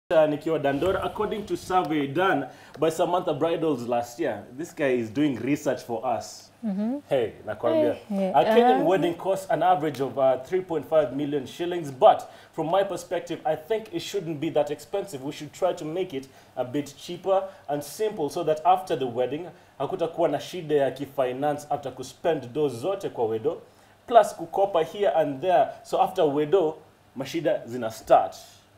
Uh, nikiwa Dandora, according to survey done by Samantha Bridals last year, this guy is doing research for us. Hey, nakwambia. Hey, A Kenyan uh. wedding costs an average of uh, 3.5 million shillings, but from my perspective, I think it shouldn't be that expensive. We should try to make it a bit cheaper and simple so that after the wedding, hakutakuwa na shida ya kifinance after kuspend do zote kwa wedo, plus kukopa here and there. So after wedo, mashida zina start.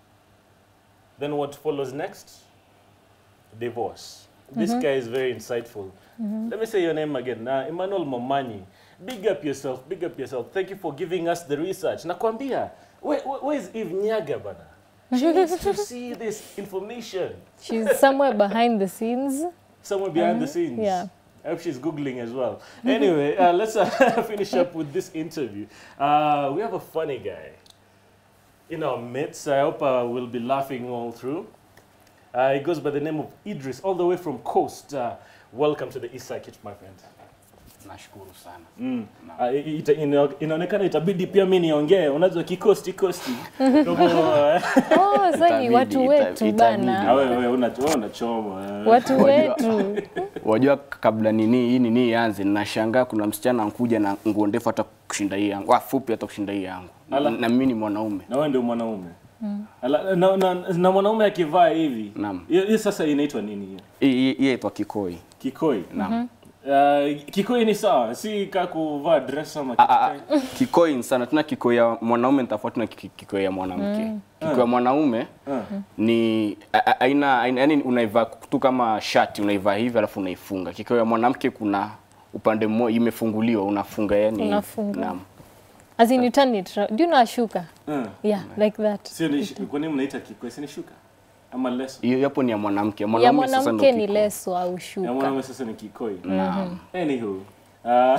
Then what follows next? Divorce. This guy is very insightful. Let me say your name again. Uh, Emmanuel Momanyi. Big up yourself. Big up yourself. Thank you for giving us the research. Nakwambia, where, where, where is Eve Nyaga, bana? She needs to see this information She's somewhere behind the scenes. somewhere behind the scenes. yeah. I hope she's Googling as well. Anyway, uh, let's uh, finish up with this interview. Uh, we have a funny guy in our midst. I hope uh, we'll be laughing all through. Uh, he goes by the name of Idris, all the way from Coast. Uh, welcome to the East Side Kitchen, my friend. Nashukuru sana. Mm. Uh, ita, ina, inaonekana itabidi pia mi niongee, unajua kikosti kosti. Kwa hivyo, eh, Oh, sasa ni Itabidi, watu ita- wetu itabidi. ah, bana. wewe wewe una- wewe unachoma. eh. Watu Wajua- wetu. Wajua kabla nini hii nini ianze, nashangaa kuna msichana ankuja na nguo ndefu hata kushinda hii yangu, ah, fupi hata kushinda hii yangu, Ala. na mimi ni mwanaume. na wewe ndio mwanaume Ala- na, na, na mwanaume akivaa hivi Naam. hiyo hiyo sasa inaitwa nini hiyo Hii hii- hii yaitwa kikoi. kikoi Naam. Uh, kikoi ni sawa si ka kuvaa dress ama Ah, kitu ah, gani? ah, kikoi ni sana, tuna kikoi ya mwanaume ni tofauti na ki- kikoi ya mwanamke. Kikoi ya mwanaume Ah. ni a- a- aina aina- yaani unaivaa tu kama shati unaivaa hivi alafu unaifunga. Kikoi ya mwanamke kuna upande mmoja imefunguliwa unafunga yani. Unafunga. Naam. As in you turn it round. Do you know a shuka? Ah. Yeah, like that. sio ni kwa nini mnaita kikoi si ni shuka ama leso Hiyo hapo ni ya mwanamke. Ya Mwanaume sasa ndio mwanamke ni kikoi. leso au ya shuka. mwanaume sasa ni kikoi Naam. anywho uh,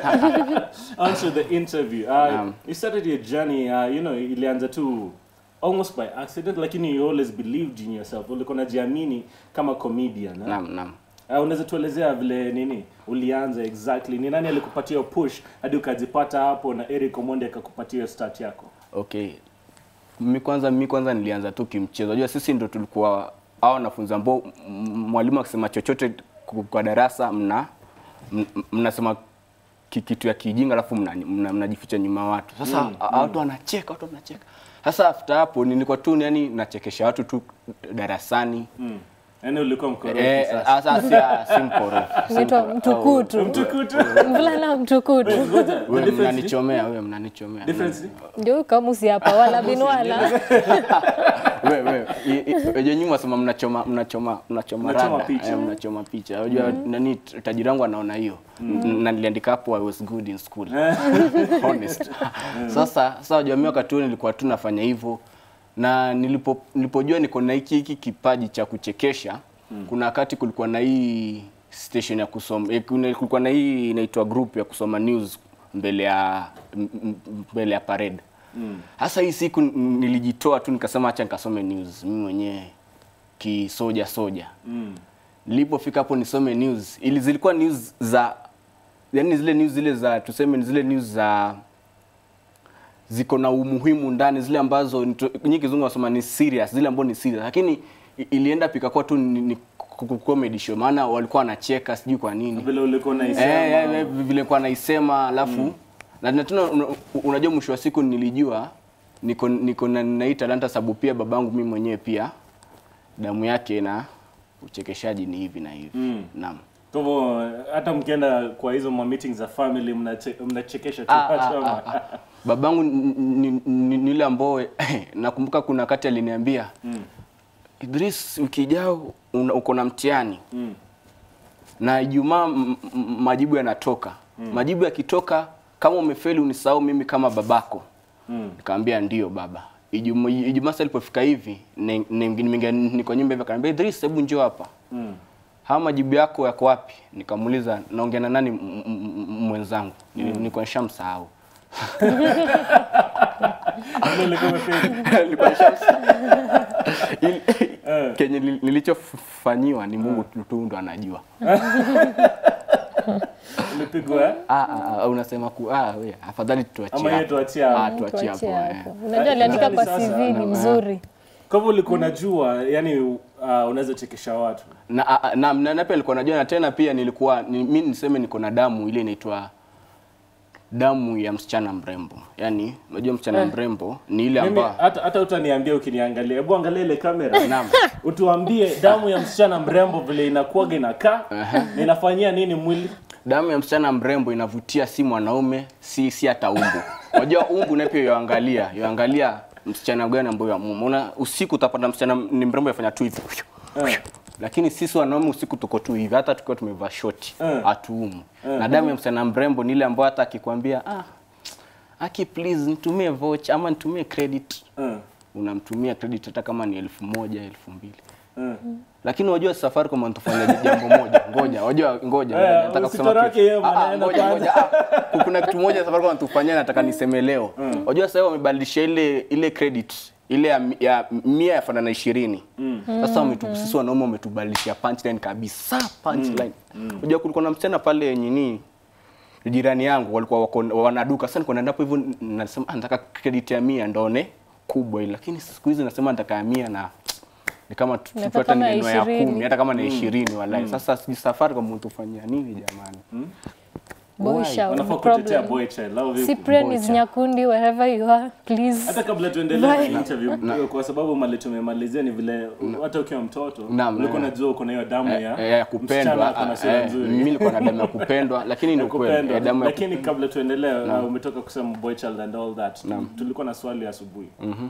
on to the interview uh, Naam. you started your journey uh, you know ilianza tu almost by accident lakini you always believed in yourself ulikuwa unajiamini kama comedian eh? Naam, naam. Uh, unaweza tuelezea vile nini ulianza exactly ni nani alikupatia hiyo push hadi ukajipata hapo na Eric Omondi akakupatia hiyo start yako Okay. Mimi kwanza mimi kwanza nilianza tu kimchezo. Unajua sisi ndo tulikuwa hao wanafunzi ambao m- mwalimu akisema chochote ku- kwa darasa mna m- mnasema ki- kitu ya kijinga alafu mnajificha mna, mnajificha nyuma ya watu. Sasa Mm, mm, watu wanacheka, watu wanacheka. Sasa after hapo nilikuwa tu yani nachekesha watu tu darasani. mm. yaani ulikuwa mkorofi Eh, sasa sasa si si mkorofi. si Inaitwa mkorofi. mtukutu. mtukutu Mvulana mtukutu. Ngoja, the Wewe difference ni- mnanichomea, wewe mnanichomea. difference ni- Ndio kamusi hapa wala binwala. wewe wewe i- i- wenye nyuma sema mnachoma mnachoma mnachoma Mnachoma rada picha. eh, mnachoma picha unajua nani t- tajiri wangu anaona hiyo na niliandika hapo I was good in school honest sasa sasa unajua mimi wakati huo nilikuwa tu nafanya hivyo na nilipo nilipojua niko na hiki hiki kipaji cha kuchekesha kuna wakati kulikuwa na hii station ya kusoma eh, kuna- kulikuwa na hii inaitwa group ya kusoma news mbele ya m- m- mbele ya parade Hasa hii siku n- nilijitoa tu nikasema acha nikasome news mimi mwenyewe kisoja soja. Mm. Nilipofika hapo nisome news, ili zilikuwa news za yani zile news zile za tuseme ni zile news za ziko na umuhimu ndani, zile ambazo nito- nyinyi kizungu wasema ni serious, zile ambazo ni serious, lakini i- ilienda pika kwa tu ni, ni ku- ku- comedy show, maana walikuwa wanacheka sijui kwa nini vile ulikuwa unaisema Eh, eh, eh, vile kwa naisema alafu na na tena una- unajua mwisho wa siku nilijua niko niko na na hii talanta sababu pia babangu mimi mwenyewe pia damu yake na uchekeshaji ni hivi na hivi. Mm. Naam. kwa hivyo hata mkienda kwa hizo ma meetings za family mnache- mnachekesha tu Ah, ah, watu ama- ah, ah. Babangu ni- ni ni- ni yule ambao nakumbuka kuna wakati aliniambia Mm. Idris, wiki ijao una- uko na mtihani Mm. na Ijumaa m- m- majibu yanatoka. Majibu yakitoka, kama umefeli unisahau mimi kama babako. Mm. Nikamwambia ndio baba. Ijumaa Ijumaa sasa ilipofika hivi, ni- ni- nimeingia niko nyumba hivi, akaniambia Idris, hebu njoo hapa. Mm. Haya majibu yako yako wapi? Nikamuuliza naongea na nani m- m- m- mwenzangu? Nili- Nilikuwa nishamsahau. Vile ulikuwa umefeli. Nilikuwa nishamsahau. Ili- Kenye nili- nilichofanyiwa ni Mungu tu tu ndo anajua. Ulipigwa eh? Ah, ah, ah, unasema ku ah, we, afadhali tuachie Ama yeye hapo. tuachie hapo. Ah, tuachie hapo. Tuachie eh. hapo. Unajua aliandika kwa Sasa, CV ni mzuri. Kwa hivyo ulikuwa unajua yani uh, unaweza chekesha watu. na, a- a- na, na, na pia nilikuwa najua na tena pia nilikuwa ni, mi niseme niko na damu ile inaitwa damu ya msichana mrembo yaani unajua msichana mrembo ni ile Mimi ambayo hata hata utaniambia ukiniangalia. Hebu angalia ile kamera. Naam. Utuambie damu ya msichana mrembo vile inakuwaga inakaa na inafanyia nini mwili? damu ya msichana mrembo inavutia si mwanaume si si hata umbu unajua umbu naye pia yoangalia yoangalia msichana gani ambayo yamume una usiku utapata msichana ni mrembo yafanya tu hivi Eh. lakini sisi wanaume usiku tuko tu hivi hata tukiwa tumevaa shoti Eh. hatuumu na damu ya msichana mrembo ni ile ambayo hata akikwambia ah aki please nitumie voucher ama nitumie credit Uh, unamtumia credit hata kama ni elfu moja elfu mbili uh. lakini unajua Safaricom wanatufanya jambo moja ngoja unajua ngoja Eh, ngoja, nataka kusema usitoroke kitu. hiyo Ah, ah, maneno ngoja kwanza. ngoja ah, kuna kitu moja Safaricom wanatufanyia nataka niseme leo unajua sasa hivi wamebadilisha ile ile credit ile ya, mi- ya mia yafanana na ishirini sasa wametu, sisi wanaume wametubadilishia punchline kabisa punchline unajua kulikuwa na msichana pale nyini jirani yangu walikuwa wako wanaduka sasa nilikuwa naenda hapo hivyo n- nasema ah, nataka credit ya mia ndone kubwa ile lakini siku hizi nasema nataka ya mia na ni kama tu- Nataka tu hata kama ya neno ya ishirini. kumi hata kama ni ishirini wallahi sasa sijui safari kama mtufanyia nini jamani Boy Why? shout, Wanafaa no kutetea problem. boy child. Au vipi? Cyprian is Bocha. Nyakundi wherever you are, please. Hata kabla tuendelee na interview kwa sababu mali tumemalizia ni vile hata ukiwa mtoto Naam, ulikuwa eh. unajua uko na hiyo damu Eh, ya eh, ya msichana kupendwa ako na ah, sura eh, nzuri. mimi nilikuwa na damu ya kupendwa lakini ni ukweli kupendwa eh, damu ya lakini kabla tuendelee uh, umetoka kusema boy child and all that tulikuwa na swali asubuhi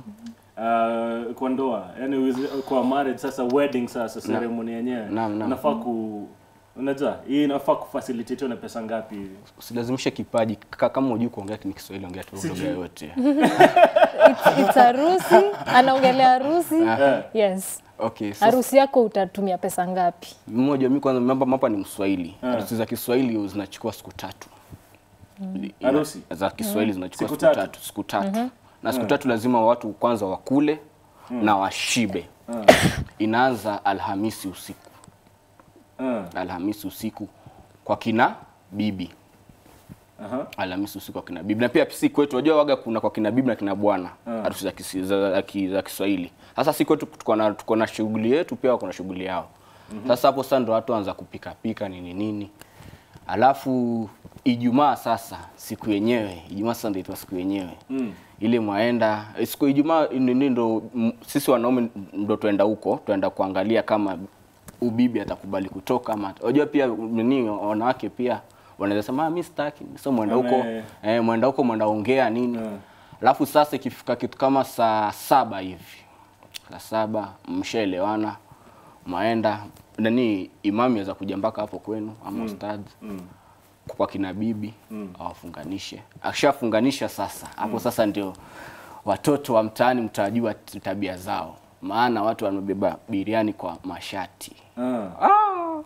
uh, kwa ndoa yani wizi- kwa marriage sasa wedding sasa ceremony yenyewe Naam, naam. unafaa ku unajua hii inafaa kufacilitate na pesa ngapi hivi usilazimishe kipaji Ka- kama hujui kuongea ni Kiswahili ongea tu lugha yoyote It's, it's harusi, anaongelea harusi. Yes. okay sasa Harusi yako utatumia pesa ngapi? mmoja mimi kwanza mambo hapa ni Mswahili harusi za Kiswahili zinachukua siku tatu Ina- Harusi? za Kiswahili zinachukua Siku siku tatu? tatu siku tatu na siku tatu lazima watu kwanza wakule na washibe inaanza Alhamisi usiku uh, Alhamisi usiku kwa kina bibi aha Alhamisi usiku kwa kina bibi na pia si kwetu unajua waga kuna kwa kina bibi na kina bwana harusi za, kisi- za, za, ki- za Kiswahili sasa si kwetu tuko na tuko na shughuli yetu pia wako na shughuli yao sasa hapo sasa ndo watu anza kupika pika nini nini alafu Ijumaa sasa siku yenyewe Ijumaa sasa ndio inaitwa siku yenyewe Mm. ile mwaenda eh, siku Ijumaa nini ndo m- sisi wanaume ndo tuenda huko tuenda kuangalia kama ubibi atakubali kutoka ama unajua pia nini wanawake pia wanaweza sema "Ah, mimi sitaki so mwenda huko Ame- eh, mwenda huko mwenda ongea nini Mm. alafu sasa ikifika kitu kama saa saba hivi saa saba mshaelewana maenda nani imami aweza kuja mpaka hapo kwenu ama ustadhi mm. kwa kina bibi awafunganishe akishafunganisha sasa hapo sasa ndio watoto wa mtaani mtajua t- tabia zao maana watu wamebeba biriani kwa mashati Ah.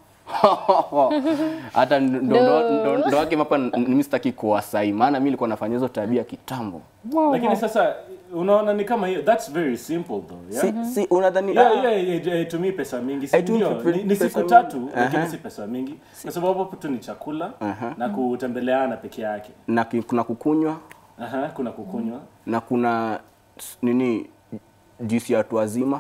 hata ndo- ndo ndo- ndo wake hapa n- mimi sitaki kuwasai maana mimi nilikuwa nafanya hizo tabia kitambo lakini sasa unaona ni kama hiyo that's very simple though yeah? si, si unadhani Yeah, ah, yeah, yeah, yeah, itumii pesa mingi si Haitumii ndio? pe- Ni, ni pesa siku mingi. tatu lakini Aha. si pesa mingi kwa sababu hapo tu ni chakula Aha. na kutembeleana peke yake na ki- kuna kukunywa Aha, kuna kukunywa na kuna s- nini juisi ya watu wazima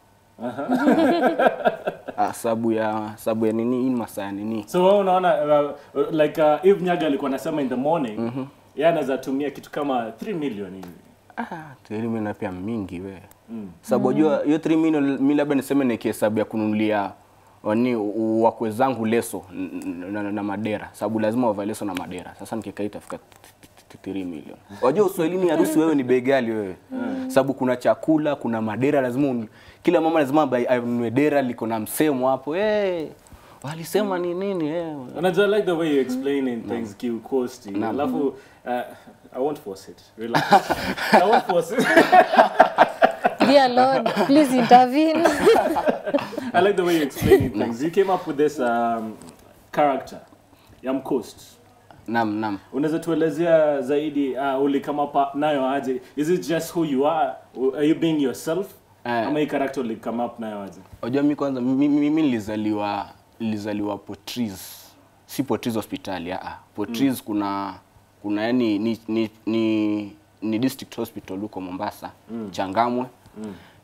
Ah, sabu ya sabu ya nini hii ni masaa ya nini so wewe unaona uh, like uh, Eve Nyaga alikuwa anasema in the morning mm -hmm. yeye anaweza tumia kitu kama 3 million hivi Ah, three million pia mingi we. Sababu unajua hiyo 3 million mimi labda niseme ni kihesabu ya kununulia wani u- wakwe zangu leso n- n- na, na madera. Sababu lazima wavae leso na madera. Sasa nikikaa itafika 3 million. Unajua Uswahilini harusi wewe ni bei ghali wewe. Sababu kuna chakula, kuna madera lazima unu, kila mama lazima abai- anunue dera liko na msemo hapo. Eh. Walisema ni nini eh. unajua like the way you explaining things kiukosti alafu uh, I won't force it relax I won't force it Dear Lord, please intervene. I like the way you're explaining things. You came up with this um, character, ya Mcoast. Naam, naam. Unaweza tuelezea zaidi uh, ulikama up nayo aje? Is it just who you are? Are you being yourself? Eh. Ama hii character ulikama up nayo aje? Unajua mimi kwanza mimi mimi nilizaliwa nilizaliwa Potris. Si Potris hospitali, ah. Potris kuna kuna yani ni ni, ni, ni district hospital huko Mombasa, Changamwe.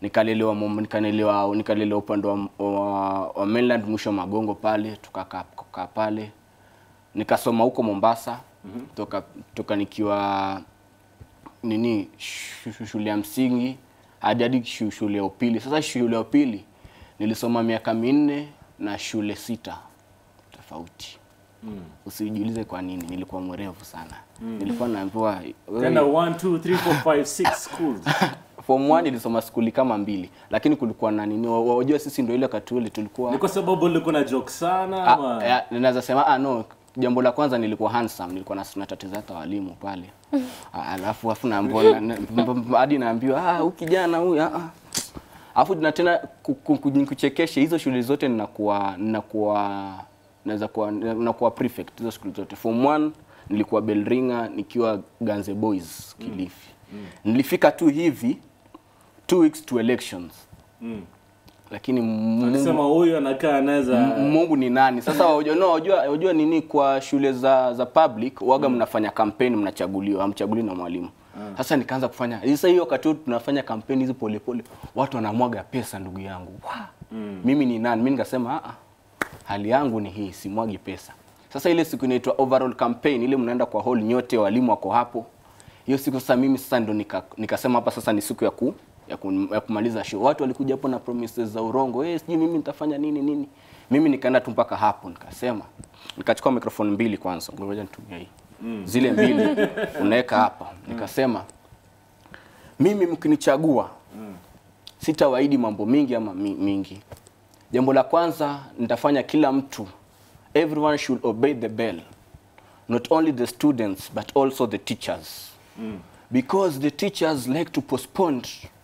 nikalelewa Mom- nikalelewa nikalelewa upande wa, wa, wa mainland mwisho wa Magongo pale tukakaa tukakaa pale nikasoma huko Mombasa toka toka nikiwa nini shu- shu- shule ya msingi hadi hadi shu- shule ya upili. Sasa shule ya upili nilisoma miaka minne na shule sita tofauti. Usijiulize kwa nini, nilikuwa mwerevu sana. Nilikuwa naambiwa Tena wewe- 1 2 3 4 5 6 schools. form 1 nilisoma skuli kama mbili, lakini kulikuwa na nini, wa- wa- wajua sisi ndio ile wakati ule tulikuwa Ni kwa sababu ulikuwa na joke sana Ah, ama ya, ninaweza sema ah, no jambo la kwanza nilikuwa handsome nilikuwa na natatiza hata walimu pale Ah, alafu afu naambiwa na- na- m- m- hadi naambiwa ah huyu kijana huyu ah ah." alafu na tena ku- ku- ku- kuchekeshe hizo shule zote ninakuwa ninakuwa naweza kuwa ninakuwa prefect hizo shule zote form 1 nilikuwa Belringa nikiwa Ganze Boys Kilifi nilifika tu hivi two weeks to elections lakini Mungu akisema huyu anakaa anaweza M- Mungu ni nani? Sasa wajua, no, wajua, wajua nini kwa shule za za public waga mnafanya kampeni mnachaguliwa, hamchaguliwi na mwalimu. Sasa nikaanza kufanya sasa hiyo wakati huo tunafanya kampeni hizi polepole, watu wanamwaga pesa ndugu yangu. Wa! Mimi ni nani? Mimi nikasema ah, ah, hali yangu ni hii, simwagi pesa. Sasa ile siku inaitwa overall campaign, ile mnaenda kwa hall nyote, walimu wako hapo. Hiyo siku sasa mimi sasa ndo nika, nikasema hapa sasa ni siku ya ku ya, ku, ya kumaliza show. Watu walikuja hapo na promises za urongo. Eh, sijui mimi nitafanya nini nini. Mimi nikaenda tu mpaka hapo nikasema. Nikachukua microphone mbili kwanza. Ngoja nitumie hii. Zile mbili unaweka hapa. Nikasema mimi mkinichagua sitawaahidi mambo mingi ama mi- mingi. Jambo la kwanza nitafanya kila mtu everyone should obey the bell. Not only the students but also the teachers. Because the teachers like to postpone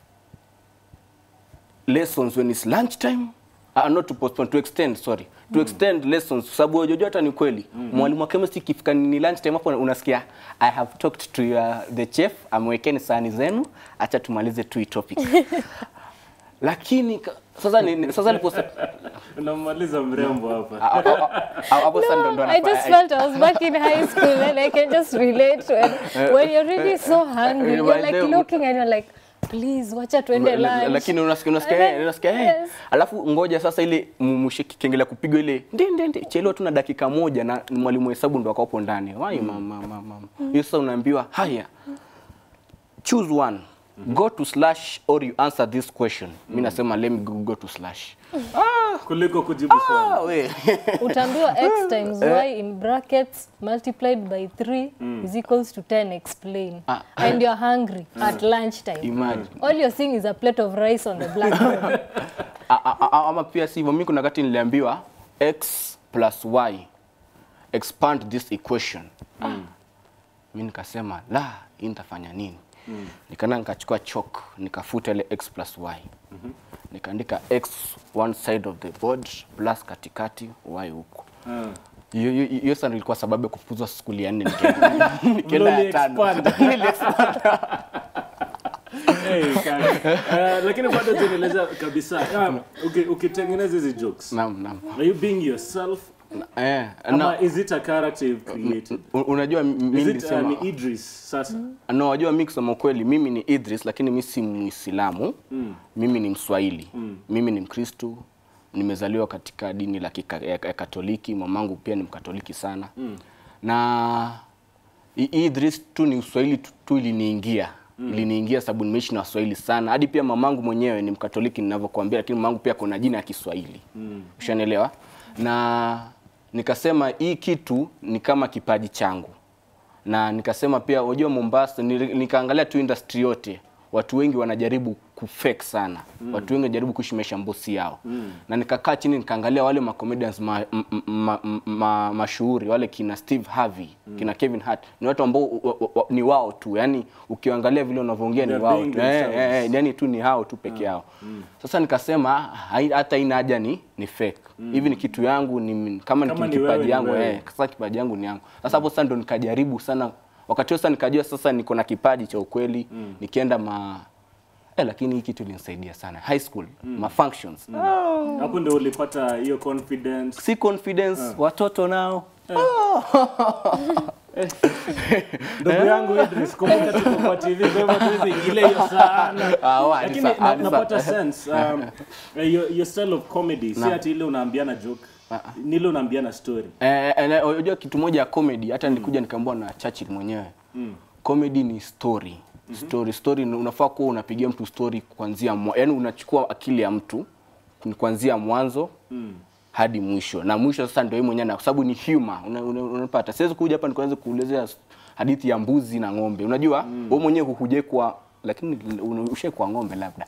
lessons when it's lunchtime uh, not to postpone to extend sorry to extend lessons sababu unajua hata ni kweli mwalimu wa chemistry ikifika ni lunchtime hapo unasikia i have talked to your, the chef amwekeni sahani zenu acha tumalize tu hii topic lakini ka- sasa ni, sasa nipo unamaliza mrembo hapa hapo sasa ndo ndo I just anafanya- felt I was back in high school and I can just relate when, when you're really so hungry. You're like But then- looking and you're like, please, wacha tuende La- la- lunch. lakini unasikia unasikia And eh, then- unasikia eh. yes. Alafu ngoja sasa ile mwishe kengele kupigwa ile ndi ndi ndi chelewa tu na dakika moja na ni mwalimu wa hesabu ndo akapo ndani. Wai mama mama mama. Hiyo sasa unaambiwa haya. Choose one. Go to slash or you answer this question. Mimi nasema let me go, go to slash. kuliko kujibu swali Ah, we. Utaambiwa x times y in brackets multiplied by 3 is equals to 10 explain. Ah. And you're hungry at lunchtime. Imagine. All you're seeing is a plate of rice on the blackboard. A- a- a- ama pia sivyo mimi kuna wakati niliambiwa x plus y expand this equation ah. mi nikasema la hii nitafanya nini mm. nikaenda nikachukua chalk nikafuta ile x plus y mm-hmm. nikaandika x one side of the board plus katikati y huko Ah. hiyo hiyo- hiyo sasa ilikuwa sababu ya kufukuzwa skuli ya nne nikaenda nikaenda ya tano Mloli Hey, kaka. Eh, lakini bado tunaeleza kabisa Ah, uki- ukitengeneza hizi jokes naam naam are you being yourself eh ama na, is it a character you've created u- unajua mimi is it uh, nilisema ni Idris sasa No, wajua mi kusema ukweli, mimi ni Idris lakini mi si Muislamu mm. mimi ni Mswahili mm. mimi ni Mkristo, nimezaliwa katika dini la kika, ya, ya Katoliki, mamangu pia ni Mkatoliki sana mm. na i- hii Idris tu ni Uswahili tu, tu iliniingia mm. iliniingia sababu nimeishi na Waswahili sana, hadi pia mamangu mwenyewe ni Mkatoliki ninavyokuambia, lakini mamangu pia kuna jina ya Kiswahili mm. ushanielewa, na nikasema hii kitu ni kama kipaji changu na nikasema pia unajua Mombasa nili- nikaangalia tu industry yote watu wengi wanajaribu kufake sana mm. watu wengi wanajaribu kuishi maisha mbosi yao mm. na nikakaa chini nikaangalia wale ma comedians ma, ma, ma, ma, ma, mashuhuri wale kina Steve Harvey mm. kina Kevin Hart ni watu ambao u- u- u- ni wao tu yani ukiangalia vile wanavyoongea ni They're wao being tu eh, themselves. eh, eh, yani tu ni hao tu peke yao sasa nikasema hai- hata ina haja ni ni fake hivi ni kitu yangu ni kama ni Kama ni kipaji wewe, ni yangu wewe. eh, sasa kipaji yangu ni yangu sasa hapo sasa ndo nikajaribu sana wakati huo sasa nikajua sasa niko na kipaji cha ukweli nikienda ma eh, lakini hii kitu ilinisaidia sana high school ma functions hapo ndio ulipata hiyo confidence si confidence watoto nao ndugu yangu Idris, kumbuka tuko kwa TV, kwa hivyo tuwezi ingilia hiyo sana. Ah, wa, Lakini ni sa- na- ah, ni sa- napata sense um, your, your style of comedy si ati ile unaambiana joke, ni ile unaambiana story. Eh, eh, na unajua kitu moja ya comedy hata nilikuja nikaambiwa na Churchill mwenyewe. Comedy ni story. Story story ni- unafaa kuwa unapigia mtu story kuanzia mwa, yani unachukua akili ya mtu ni kuanzia mwanzo hadi mwisho. Na mwisho sasa ndio yeye mwenyewe na kwa sababu ni humor una- una- unapata. Siwezi kuja hapa nikaanza kuelezea hadithi ya mbuzi na ng'ombe. Unajua wewe mwenyewe hukuje kwa lakini ushe kwa ng'ombe labda.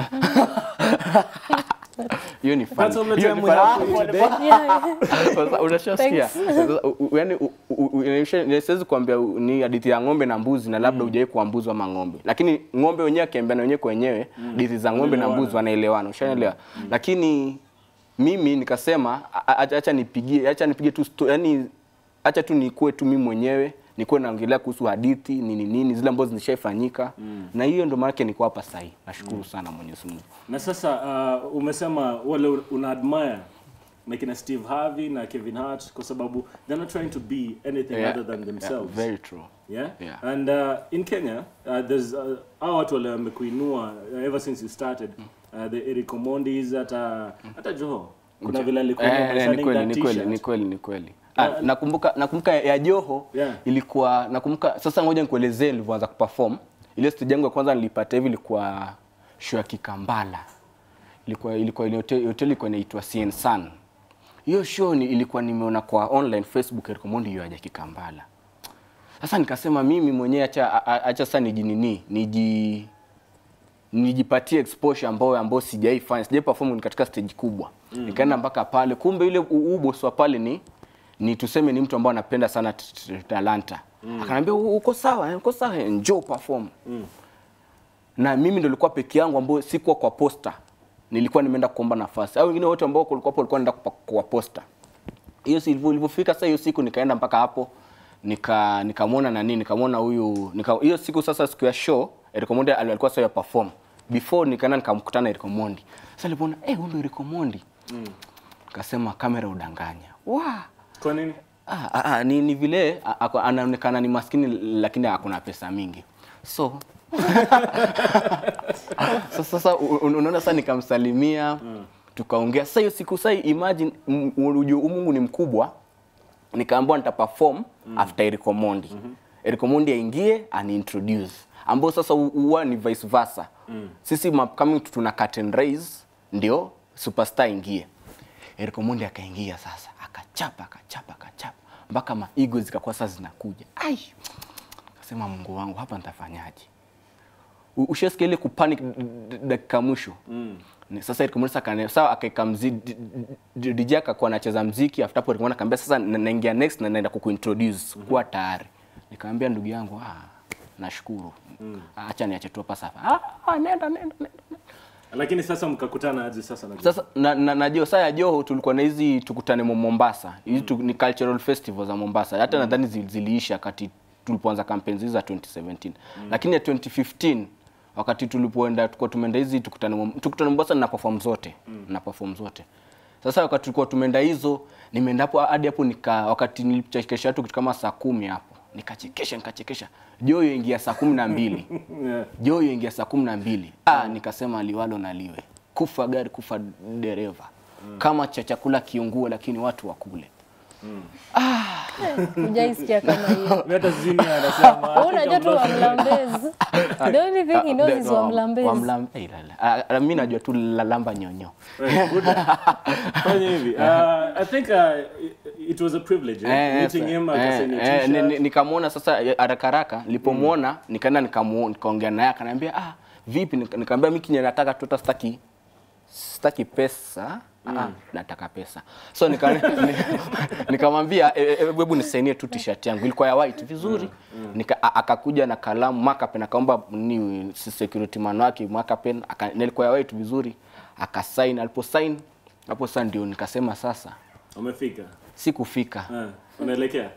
Hiyo ni That's all funny. the Hiyo time ni we have funny. for you today. Yeah. Sasa unashasikia Thanks. Sasa, u- u- yaani u- u- u- inaisha- siwezi kuambia u- ni hadithi ya ng'ombe na mbuzi na labda hujawahi kuwa mbuzi ama ng'ombe lakini ng'ombe wenyewe akiambiana wenyewe kwa wenyewe hadithi za ng'ombe na mbuzi wanaelewana ushaelewa lakini mimi nikasema a- a- acha nipigie acha nipige tu sto- yani acha tu nikuwe tu mimi mwenyewe nikuwe naongelea kuhusu hadithi nini nini zile ambazo zishaifanyika na hiyo ndo maana niko hapa sasa hivi nashukuru sana Mwenyezi Mungu Na sasa uh, umesema wale una admire na kina Steve Harvey na Kevin Hart kwa sababu they're not trying to be anything Yeah, other than themselves. yeah, very true Yeah? Yeah. And uh, in Kenya, uh, there's uh, hao watu wale wamekuinua uh, ever since you started. Uh, the Eric Omondis hata hata Joho. Kuna vile alikuwa Eh, eh, ni shining kweli that ni kweli t-shirt. ni kweli ni kweli Ah, nakumbuka nakumbuka ya Joho Yeah. ilikuwa nakumbuka sasa ngoja nikuelezee nilivyoanza kuperform ile stage yangu ya kwanza nilipata hivi ilikuwa show ya Kikambala ilikuwa ilikuwa ile hotel hotel ilikuwa inaitwa CN Sun hiyo show ni ilikuwa nimeona kwa online Facebook Eric Omondi yaja Kikambala sasa nikasema mimi mwenyewe acha a- a- acha sasa nijinini niji nijipatie exposure ambayo ambayo sijaifanya sijai perform katika stage kubwa mm. nikaenda mpaka pale kumbe yule u- u boss wa pale ni ni tuseme ni mtu ambaye anapenda sana t- t- talanta mm. akaniambia "U- uko sawa eh, uko sawa eh, njoo perform mm. na mimi ndo nilikuwa peke yangu ambao sikuwa kwa posta nilikuwa nimeenda kuomba nafasi au wengine wote ambao kulikuwa hapo walikuwa naenda kupa- kwa posta hiyo si ilivyo- ilivyofika sasa hiyo siku nikaenda mpaka hapo nika nikamwona nani nikamwona huyu nika hiyo siku sasa siku ya show Eric Omondi ali- alikuwa sasa ya perform before nikaenda nikamkutana Eric Omondi sasa nilipoona eh huyu ndio Eric Omondi nikasema kamera udanganya wa Kwa nini? ah, ah, ah, ni, ni vile a- ako- anaonekana ni maskini lakini hakuna pesa mingi so sasa sasa u- u- unaona sasa nikamsalimia tukaongea sasa hiyo siku sasa imagine m- unajua huyu Mungu ni mkubwa nikaambiwa nita perform after Eric Omondi Eric Omondi aingie ani introduce ambao sasa hu- huwa ni vice versa sisi ma- coming to tuna curtain raise ndio superstar ingie Eric Omondi akaingia sasa akachapa akachapa akachapa mpaka ma ego zikakuwa sasa zinakuja ai kasema Mungu wangu hapa nitafanyaje U- ushasikia ile kupanic d- d- dakika mwisho Ni- sasa Eric Omondi sasa sawa akaeka mziki DJ akakuwa anacheza mziki after hapo Eric Omondi akamwambia sasa na- naingia next na naenda kukuintroduce kuwa tayari nikamwambia ndugu yangu ah nashukuru acha niache tu hapa sasa ah, ah nenda nenda nenda Lakini sasa mkakutana aje sasa na sasa na, na, na Joho, saa ya Joho tulikuwa na hizi tukutane Mo- Mombasa. Hizi tu, ni cultural festival za Mombasa. Hata nadhani zil, ziliisha wakati tulipoanza campaigns hizi za 2017. Lakini ya 2015 wakati tulipoenda tulikuwa tumeenda hizi tukutane Mom- tukutane Mombasa na perform zote. Na perform zote. Sasa wakati tulikuwa tumeenda hizo, nimeenda hapo hadi hapo nika wakati nilichekesha watu kitu kama saa kumi hapo. Nikachekesha nikachekesha. Joho ingia saa kumi na mbili. Yeah. Joho ingia saa kumi na mbili. Ah, nikasema liwalo na liwe, kufa gari kufa dereva, kama cha chakula kiungue, lakini watu wakule. Hujaisikia kama hiyo. Mimi hata sijui nini anasema. Wewe unajua tu Wamlambezi. The only thing he knows is Wamlambezi. Wamlambezi. Ah, ah, Mimi najua tu lalamba nyonyo. Right, good. Fanya hivi. Uh, I think uh, it- it was a privilege eh? Eh, meeting yes, him eh, akasema eh, ni- ni- t-shirt. nikamwona sasa eh, haraka haraka nilipomwona nikaenda nikamu- nikaongea naye akaniambia ah vipi Nika- nikamwambia mimi kinye nataka tu hata sitaki sitaki pesa Ah, nataka pesa so nika- ni- nikamwambia "Eh, eh, hebu nisainie tu t-shirt yangu ilikuwa ya white vizuri Nika, a- akakuja na kalamu marker pen akaomba ni security man wake marker pen aka, na ilikuwa ya white vizuri akasign aliposign hapo sasa ndio nikasema sasa Umefika. sikufika Eh, unaelekea?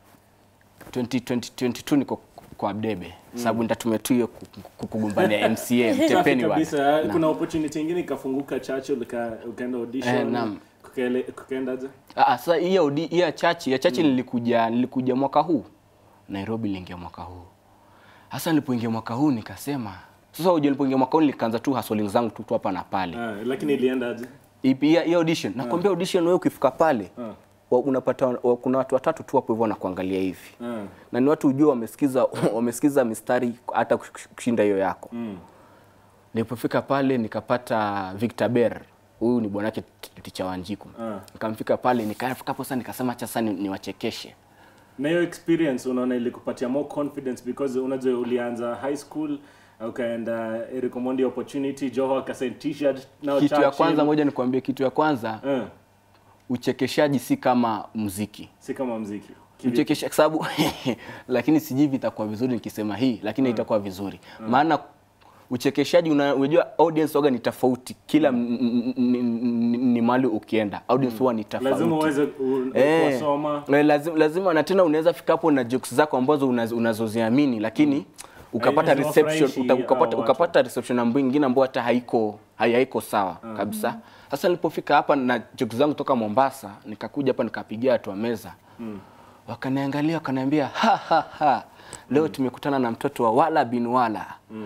2022 niko kwa Abdebe sababu nitatumia tu hiyo ku- ku- kugombania MCA Safi mtepeni bwana. kabisa. Naam. Kuna opportunity nyingine ikafunguka Churchill uka, ukaenda audition. Eh, naam. Kukaele- Kukaendaje? Ah, ah, sasa hiyo audi- hiyo ya chachi ya chachi nilikuja nilikuja mwaka huu Nairobi niliingia mwaka huu. Hasa nilipoingia mwaka huu nikasema sasa uje nilipoingia mwaka huu nikaanza tu hustling zangu tu tu hapa na pale. Ah, lakini iliendaje? Ipi hiyo hiyo audition. Nakwambia audition wewe ukifika pale Ah. wa- unapata wa, kuna watu watatu tu hapo hivyo wanakuangalia hivi. Ah. Na ni watu ujue wamesikiza wamesikiza mistari hata kush- kushinda hiyo yako. Mm. Nilipofika pale nikapata Victor Ber, huyu ni bwanake t- ticha Wanjiku. Ah. Nikamfika pale nikafika hapo sasa nikasema acha sasa ni- niwachekeshe. na hiyo experience unaona ilikupatia more confidence because unajua ulianza high school ukaenda Eric Omondi opportunity Joho akasign t-shirt now Kitu ya Churchill. kwanza moja nikwambie, kitu ya kwanza Eh, uchekeshaji si kama muziki. si kama mziki Uchekesha kwa sababu lakini sijui vitakuwa vizuri nikisema hii, lakini itakuwa vizuri. Maana uchekeshaji una- unajua audience waga ni tofauti kila m- m- m- m- ni mahali ukienda audience huwa ni tofauti. lazima uweze u- Eh, kuwasoma eh, lazima, lazima na tena unaweza fika hapo na jokes zako ambazo unaz- unazoziamini lakini ukapata Haiwezi reception wafurahishi uta, ukapata, hao watu. ukapata reception ambayo nyingine ambayo hata haiko hai- haiko sawa kabisa. Sasa nilipofika hapa na jokes zangu toka Mombasa nikakuja hapa nikapigia watu wa meza wakaniangalia wakaniambia ha, ha, ha. Leo tumekutana na mtoto wa Wala bin Wala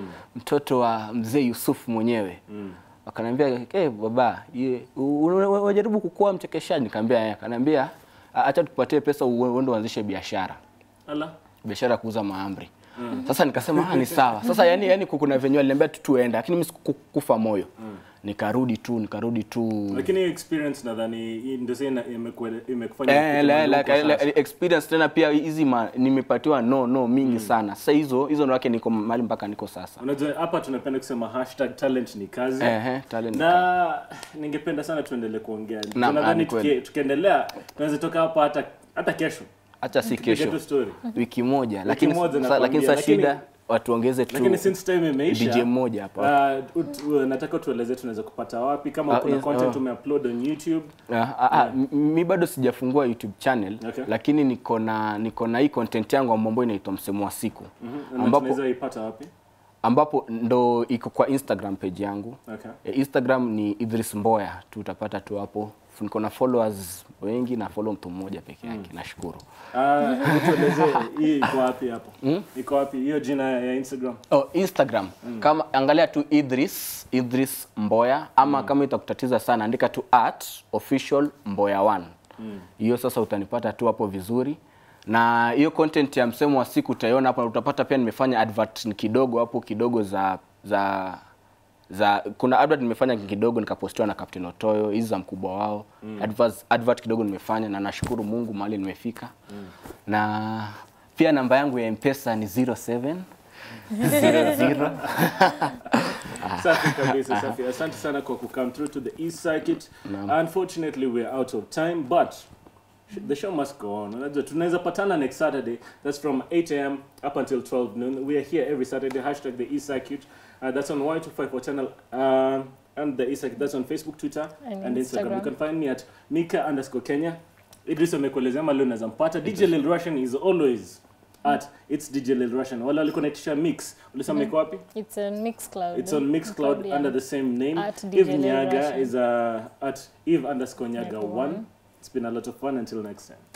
mtoto wa mzee Yusuf mwenyewe wakaniambia hey, baba ye, u- u- unajaribu kukuwa mchekeshaji nikamwambia yeye akaniambia "A- acha tukupatie pesa ue- uende uanzishe biashara ala biashara ya kuuza mahamri sasa nikasema ah, ni sawa sasa yani yani kuna venye aliniambia tu tuenda lakini mimi sikukufa moyo nikarudi tu nikarudi tu lakini hiyo experience nadhani hii ndio sasa ina- imekue- imekufanya Eh, ufike la- mahali la- uko la- sasa. experience tena pia hizi ma- nimepatiwa no no mingi sana sasa hizo hizo ndo wake niko mahali mpaka niko sasa unajua hapa tunapenda kusema hashtag talent ni kazi Ehe, talent ni na ningependa sana tuendelee kuongea Naam, ah, nadhani ni kweli. tuki- tukiendelea tunaweza toka hapa hata hata kesho hata si Tupige kesho tu story wiki moja lakini moja sasa nakwambia, lakini sasa lakini- shida watuongeze tu lakini since time imeisha DJ mmoja hapa. uh, ut- uh, nataka tueleze tunaweza kupata wapi kama Ah, kuna yes, content oh. umeupload on youtube Ah, ah, ah, m- mi bado sijafungua YouTube channel Okay. lakini niko na niko na hii content yangu ambayo inaitwa msemo wa siku na ambapo tunaweza ipata wapi ambapo ndo iko kwa Instagram page yangu. okay E, Instagram ni Idris Mboya tu utapata tu hapo. Niko na followers wengi na follow mtu mmoja peke yake. Nashukuru. Ah, hebu tueleze hii iko wapi hapo iko wapi hiyo jina ya instagram Oh, Instagram kama angalia tu Idris Idris Mboya ama kama itakutatiza sana andika tu at official Mboya 1 hiyo sasa utanipata tu hapo vizuri na hiyo content ya msemo wa siku utaiona hapo na utapata pia nimefanya advert kidogo hapo kidogo za za za kuna advert nimefanya kidogo nikapostiwa na Captain Otoyo hizi za mkubwa wao advert, advert kidogo nimefanya na nashukuru Mungu mahali nimefika na pia namba yangu ya mpesa ni 07 00 safi kabisa safi asante sana kwa kucome through to the east circuit unfortunately we're out of time but sh- the show must go on unajua tunaweza patana next saturday that's from 8 am up until 12 noon we are here every saturday hashtag the east circuit uh, that's on y254 channel um, and the east circuit that's on facebook twitter And and, instagram. you Instagram. can find me at mika underscore kenya idris amekuelezea ama leo unaweza mpata dj lil russian is always at its dj lil russian wala walikuwa naitisha mix ulisema iko wapi It's on Mixcloud. It's on Mixcloud yeah. under the same name. At DJ Eve Lil Nyaga Russian. is uh, at Eve underscore Nyaga Nyaga 1. one. It's been a lot of fun. Until next time.